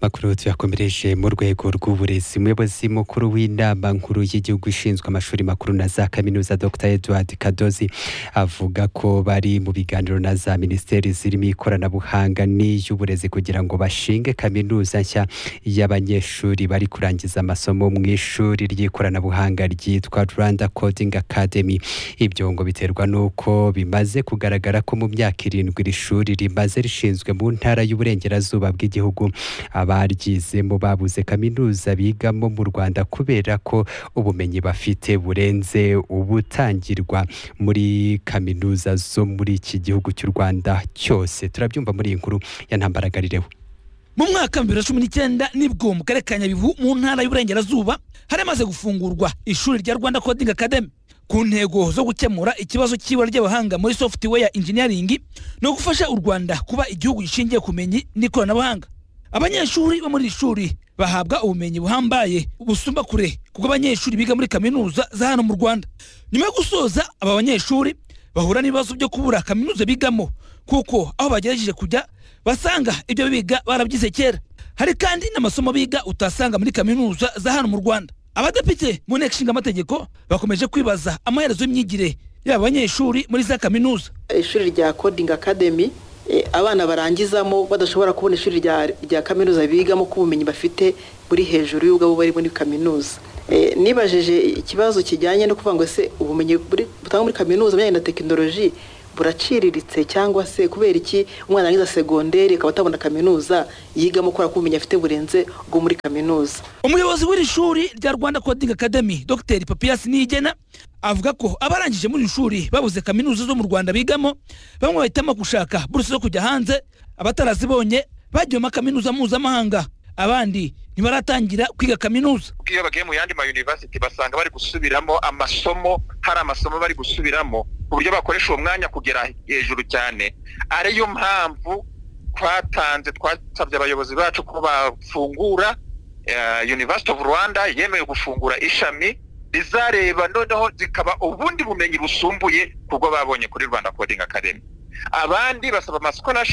makuru tuyakomereje mu rwego rw'uburezi umuyobozi mukuru w'inama nkuru y'igihugu ishinzwe amashuri makuru na za kaminuza dr edward kadozi avuga ko bari mu biganiro na za minisiteri zirimo ikoranabuhanga n'iy'uburezi kugira ngo bashinge kaminuza nshya y'abanyeshuri bari kurangiza amasomo mu ishuri ry'ikoranabuhanga ryitwa rwanda coding academy ibyo ngo biterwa n'uko bimaze kugaragara ko mu myaka irindwi iri shuri rimaze rishinzwe mu ntara y'uburengerazuba bw'igihugu abaryizemo babuze kaminuza bigamo mu rwanda kubera ko ubumenyi bafite burenze ubutangirwa muri kaminuza zo muri iki gihugu cy'u rwanda cyose turabyumva muri iyi nkuru ya ntambaragarireho mu mwaka wa bibiri na cumi n'icyenda nibwo mu karere ka nyabihu mu ntara y'uburengerazuba hari hamaze gufungurwa ishuri rya rwanda coding academy ku ntego zo gukemura ikibazo cy'ibura ry'abahanga muri software engineering ni ugufasha u rwanda kuba igihugu gishingiye ku bumenyi n'ikoranabuhanga abanyeshuri bo muri iri shuri bahabwa ubumenyi buhambaye busumba kure kuko abanyeshuri biga muri kaminuza za hano mu rwanda nyuma yo gusoza aba banyeshuri bahura n'ibibazo byo kubura kaminuza bigamo kuko aho bagerageje kujya basanga ibyo biga barabyize kera hari kandi n'amasomo biga utasanga muri kaminuza za hano mu rwanda abadepite mu nteko ishinga amategeko bakomeje kwibaza amaherezo y'imyigire y'aba banyeshuri muri za kaminuza ishuri rya coding academy eh, abana barangizamo badashobora kubona ishuri rya- rya kaminuza bigamo ko ubumenyi bafite buri hejuru y'ubwabo bari muri kaminuza Eh, nibajije ikibazo kijyanye no kuvuga ngo ese ubumenyi buri- butangwa muri kaminuza bijyanye na tekinoloji buraciriritse cyangwa se kubera iki umwana arangiza segonderi akaba atabona kaminuza yigamo kubera ko ubumenyi afite burenze ubwo muri kaminuza umuyobozi w'iri shuri rya rwanda coding academy dr papiyasi niyigena avuga ko abarangije muri iri shuri babuze kaminuza zo mu rwanda bigamo bamwe bahitamo gushaka buruse zo kujya hanze abatarazibonye bagiye mu makaminuza mpuzamahanga abandi ntibaratangira kwiga kaminuza iyo bagiye mu yandi ma university basanga bari gusubiramo amasomo hari amasomo bari gusubiramo ku buryo bakoresha uwo mwanya kugera hejuru cyane ariyo mpamvu twatanze twasabye abayobozi bacu ko bafungura eh, University of Rwanda yemeye gufungura ishami rizareba noneho zikaba ubundi bumenyi busumbuye kubwo babonye kuri Rwanda Coding Academy abandi basaba amaskolashi